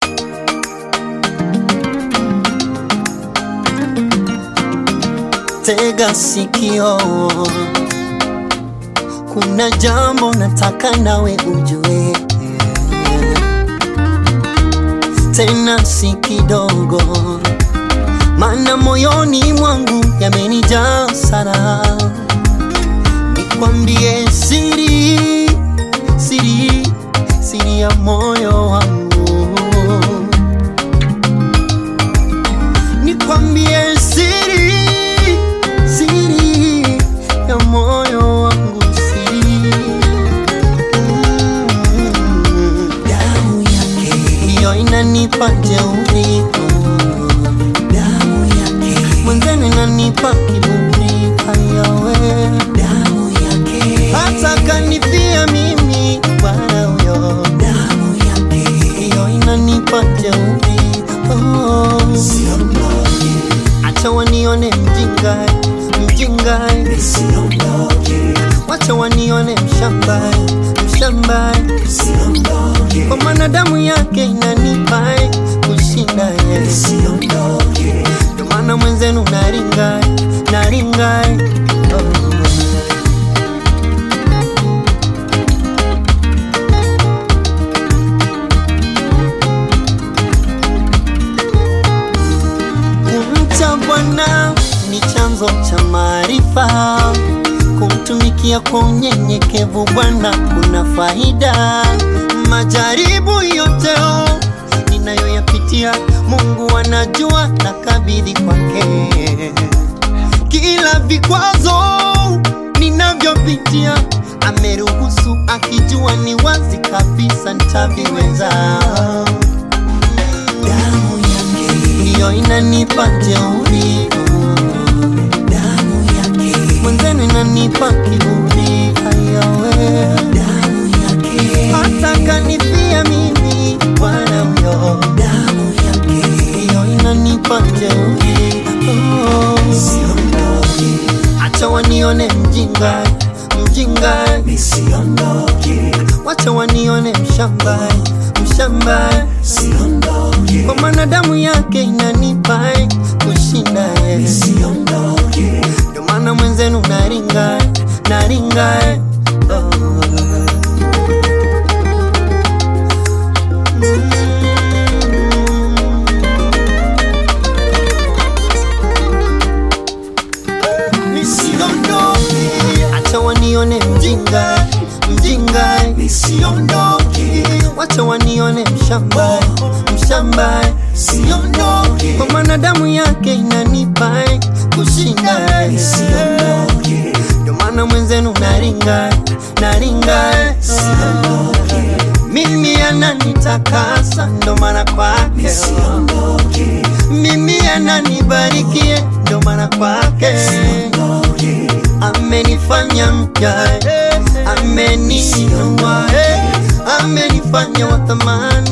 Tega sikio, kuna jambo nataka nawe ujue, tena si kidogo, maana moyoni mwangu yamenijaa sana. Nikwambie siri, siri, siri ya moyo wangu, nikwambie siri, siri ya moyo wangu, siri Mm. damu yake, hiyo inanipa jeuri, damu yake, mwenzenu inanipa kiburi, hayawe damu yake, hata kanifia mimi bwana huyo, damu yake, hiyo inanipa jeuri. Oh. siondoke, Acha wanione mjinga, mjinga, siondoke, wacha wanione mshamba, mshamba, siondoke, kwa maana damu yake inanipa kushinda yeye. siondoke, Ndio maana mwenzenu naringa, naringa oh. Kumcha Bwana ni chanzo cha maarifa, kumtumikia kwa unyenyekevu Bwana kuna faida. Majaribu yote oh, ninayoyapitia Mungu anajua, na kabidhi kwake kila vikwazo ninavyopitia ameruhusu, akijua ni wazi kabisa nitaviweza. damu yake, Hiyo inanipa jeuri, damu yake, mwenzenu inanipa kiburi, hayawe damu yake, hata kanifia mimi Bwana huyo, damu yake, hiyo inanipa jeuri oh. siondoke, Acha wanione mjinga, mjinga, nisiondoke, wacha wanione mshamba, mshamba, siondoke, kwa maana damu yake inanipa kushinda yeye. nisiondoke, Ndio maana mwenzenu naringa, naringa oh. Nisiondoke, acha wanione mjinga, mjinga, nisiondoke, wacha wanione mshamba, mshamba, siondoke, kwa maana damu yake inanipa kushinda. nisiondoke, Ndio maana mwenzenu naringa, naringa, siondoke, mimi ananitakasa, ndo maana kwake nisiondoke, mimi ananibarikie, ndo maana kwake siondoke, amenifanya mpya, eh, ameninua, eh, amenifanya wa thamani